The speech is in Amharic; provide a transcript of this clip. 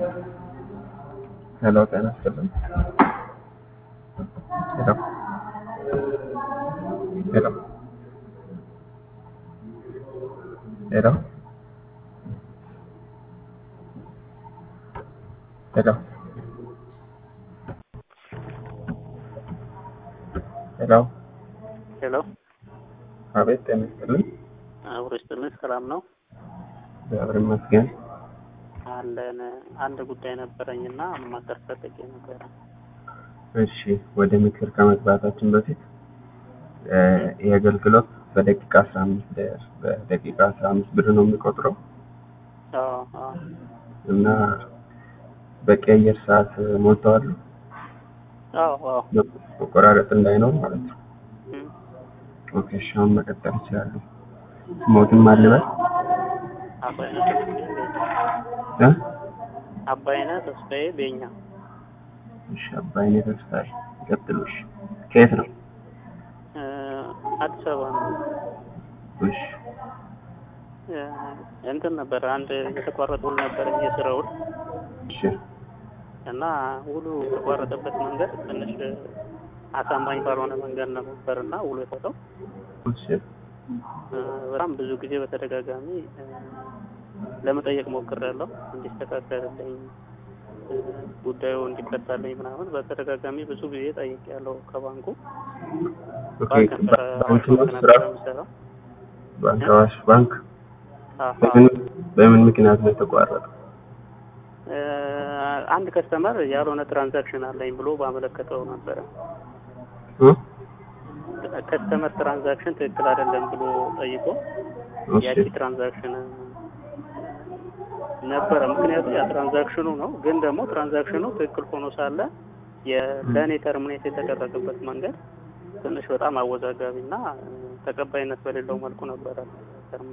ሄሎ ጤና ይስጥልኝ። ሄሎ ሄሎ ሄሎ ሄሎ ሄሎ ሄሎ አቤት ጤና ይስጥልኝ። አብሮ ይስጥልኝ። ሰላም ነው እግዚአብሔር ይመስገን። አለን። አንድ ጉዳይ ነበረኝና ማማከር ፈልጌ ነበረ። እሺ ወደ ምክር ከመግባታችን በፊት እ ይህ አገልግሎት በደቂቃ አስራ አምስት በደቂቃ አስራ አምስት ብር ነው የሚቆጥረው አዎ አዎ እና በቂ አየር ሰዓት ሞልተዋል። አዎ አዎ መቆራረጥ እንዳይኖር ማለት ነው። እም፣ ኦኬ እሺ አሁን መቀጠል ይችላሉ። ስሞትን ማልበል አባይነህ ተስፋዬ ቤኛ። እ አባይነህ ተስፋዬ ቤኛ እሺ አባይኔ ተስፋዬ ይቀጥሉ። እሺ ከየት ነው? እ፣ አዲስ አበባ ነው። እሺ እ፣ እንትን ነበር አንድ የተቋረጠ ውል ነበረኝ የስራ ውል እሺ እና ውሉ የተቋረጠበት መንገድ ትንሽ አሳማኝ ባልሆነ መንገድ ነበር እና ውሉ የፈተው እሺ በጣም ብዙ ጊዜ በተደጋጋሚ እ፣ ለመጠየቅ ሞክሬያለሁ እንዲስተካከልልኝ እ፣ ጉዳዩ እንዲፈታልኝ ምናምን በተደጋጋሚ ብዙ ጊዜ ጠይቄያለሁ ከባንኩ ኦኬ ባንክ ነበረ ባንክ ነው ስራ ነበረ የምሰራው ባንክ አዋሽ ባንክ አዎ፣ በምን በምን ምክንያት ነው የተቋረጠው? እ፣ አንድ ከስተመር ያልሆነ ትራንዛክሽን አለኝ ብሎ ባመለከተው ነበረ እ ከስተመር ትራንዛክሽን ትክክል አይደለም ብሎ ጠይቆ እሺ ያቺ ትራንዛክሽን ነበረ። ምክንያቱ ያ ትራንዛክሽኑ ነው። ግን ደግሞ ትራንዛክሽኑ ትክክል ሆኖ ሳለ ለእኔ ተርሚኔት የተደረገበት መንገድ ትንሽ በጣም አወዛጋቢ እና ተቀባይነት በሌለው መልኩ ነበረ